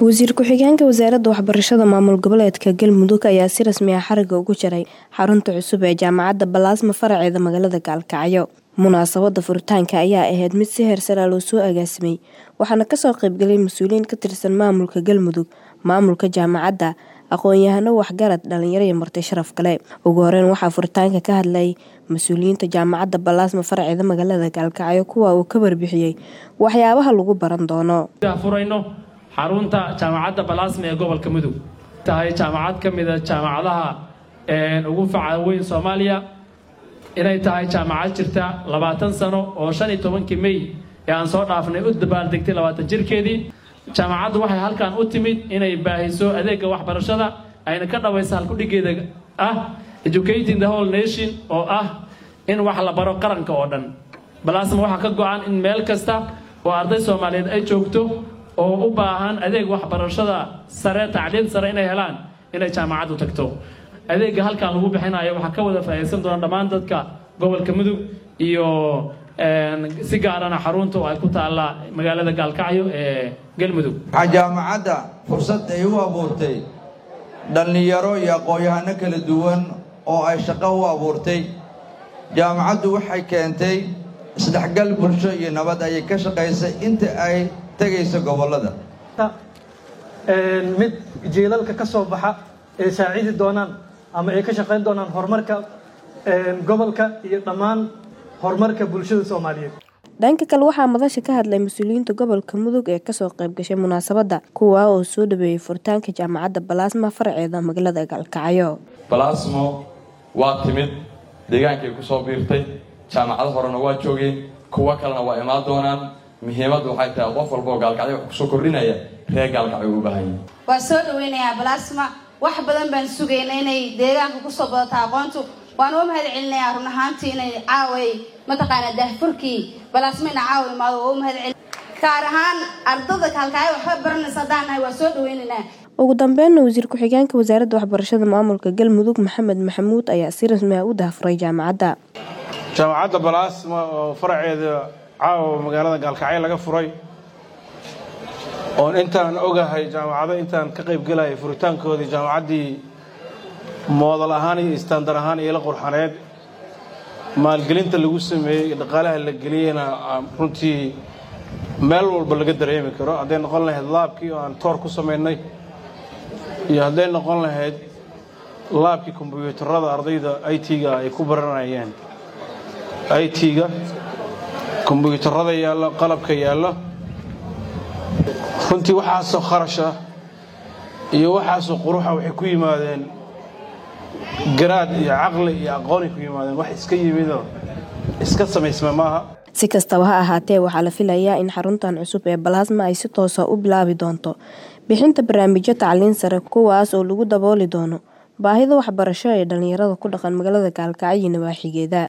wasiir ku-xigeenka wasaaradda waxbarashada maamul goboleedka galmudug ayaa si rasmi ah xariga ugu jaray xarunta cusub ee jaamacadda balaasma faraceeda magaalada gaalkacyo munaasabada furitaanka ayaa ahayd mid si heersaraa loo soo agaasimay waxaana kasoo qaybgalay mas-uuliyiin ka tirsan maamulka galmudug maamulka jaamacadda aqoon-yahano waxgarad dhalinyaro iyo marti sharaf kale ugu horeyn waxaa furitaanka ka hadlay mas-uuliyiinta jaamacadda balaasma faraceeda magaalada gaalkacyo kuwa uu ka warbixiyey waxyaabaha lagu baran doono furayno xarunta jaamacadda balaasma ee gobolka mudug tahay jaamacad ka mida jaamacadaha ugu faca weyn soomaaliya inay tahay jaamacad jirta labaatan sano oo shan iyo tobankii mey ee aan soo dhaafnay u dabaaldegtay labaatan jirkeedii jaamacaddu waxay halkan u timid inay baahiso adeega waxbarashada ayna ka dhawaysa halkudhigeeda ah educating the whole nation oo ah in wax la baro qaranka oo dhan balaasma waxaa ka go-an in meel kasta oo arday soomaaliyeed ay joogto oo u baahan adeeg waxbarashada sare tacliim sare inay helaan inay jaamacaddu tagto adeega halkan lagu bixinayo waxaa ka wada faa'iidaysan doona dhammaan dadka gobolka mudug iyo si gaarana xarunta oo ay ku taalla magaalada gaalkacyo ee galmudug waxaa jaamacadda fursad ay u abuurtay dhallinyaro iyo aqoon-yahano kala duwan oo ay shaqo u abuurtay jaamacaddu waxay keentay isdhexgal bulsho iyo nabad ayay ka shaqaysay inta ay tegayso gobollada mid jiilalka ka soo baxa ee saacidi doonaan ama ay ka shaqayn doonaan horumarka gobolka iyo dhammaan horumarka bulshada soomaaliyeed dhanka kale waxaa madasha ka hadlay mas-uuliyiinta gobolka mudug ee kasoo qayb gashay munaasabadda kuwaa oo soo dhaweeyey furitaanka jaamacadda balaasma faraceeda magaalada gaalkacyo balaasmo waa timid deegaankay ku soo biirtay jaamacado horena waa joogeen kuwo kalena waa imaan doonaan muhiimaddu waxay tahay qof walba oo gaalkacyo wax kusoo kordhinaya reer gaalkacyo u baahanya waa soo dhaweynayaa balaasma wax badan baan sugayna inay deegaanka kusoo badato aqoontu waan u mahad celinayaa run ahaantii inay caaway mataqaanaa daahfurkii balaasma ina caawa imaado oo u mahad celin gaar ahaan ardada kaalkacyo waxba baranaysa haddaan nahay waa soo dhaweynaynaa ugu dambeynna wasiir ku-xigeenka wasaaradda waxbarashada maamulka galmudug maxamed maxamuud ayaa si rasmi ah u daahfuray jaamacadda jaamacadda balaasma oo faraceeda caawa magaalada gaalkacyo laga furay oon intaan ogahay jaamacado intaan ka qaybgelayay furitaankoodii jaamacaddii moodal ahaan iyo istandar ahaan iyo la qurxaneed maalgelinta lagu sameeyey dhaqaalaha la geliyeyna runtii meel walba laga dareemi karo hadday noqon lahayd laabkii oo aan toor ku samaynay iyo hadday noqon lahayd laabkii kombyuutarada ardayda i t-ga ay ku baranayeen i t-ga kombyuutarada yaallo qalabka yaallo runtii waxaasoo kharasha iyo waxaasoo quruxa waxay ku yimaadeen garaad iyo caqli iyo aqoonay ku yimaadeen wax iska yimidoo iska samaysma maaha si kastaba ha ahaatee waxaa la filayaa in xaruntan cusub ee balaasma ay si toosa u bilaabi doonto bixinta barnaamijyo tacliin sare kuwaas oo lagu dabooli doono baahida waxbarasho ee dhallinyarada ku dhaqan magaalada gaalkacyo iyo nawaaxigeeda